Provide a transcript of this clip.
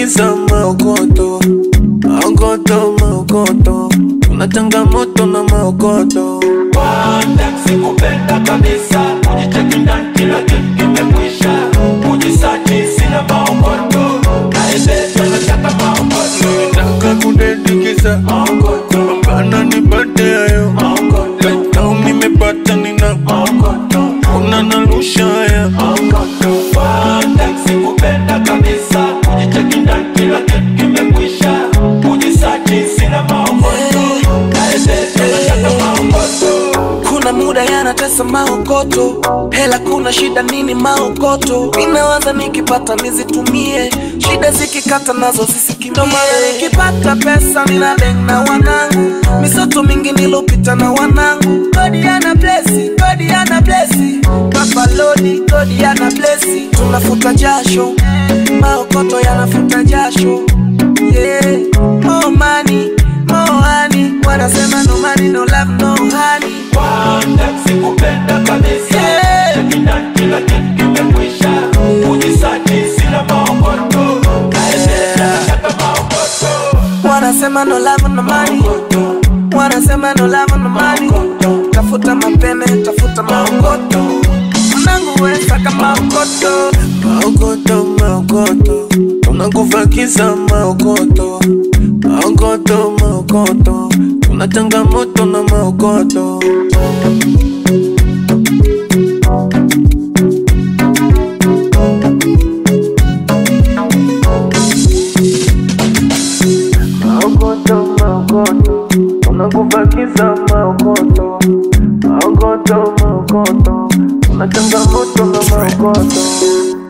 kufagiza maokoto maokoto maokoto kuna changamoto na maokoto sikupenda kabisa kujicheki ndani kila kitu kimekwisha kujisachi sina maokoto naendesha nataka maokoto nataka kudedikiza maokoto pambana nipate hayo maokoto Leo nimepata nina maokoto una narusha haya sikupenda kabisa kujicheki ndani kila kitu kimekwisha kujisachi sina maokoto naendesha nataka maokoto kuna muda yanatesa maokoto hela kuna shida nini maokoto inawaza nikipata nizitumie shida zikikata nazo zisikimbie nikipata pesa nina deng na wanangu misoto mingi nilopita na wanangu godi yana blesi godi yana blesi kapalodi godi yana blesi tunafuta jasho maokoto yanafuta jasho yeah. more money more honey wanasema no money no love no honey Wanda sikupenda kabisa Yeah. Cheki ndani kila kitu kimekwisha Kujisachi sina maokoto Naendesha nataka maokoto wanasema no love no money wanasema no love no money tafuta mapene tafuta maokoto mnangu wesaka maokoto maokoto maokoto kuna kufagiza maokoto maokoto maokoto kuna changamoto na maokoto maokoto maokoto kuna kufagiza maokoto maokoto maokoto kuna changamoto na maokoto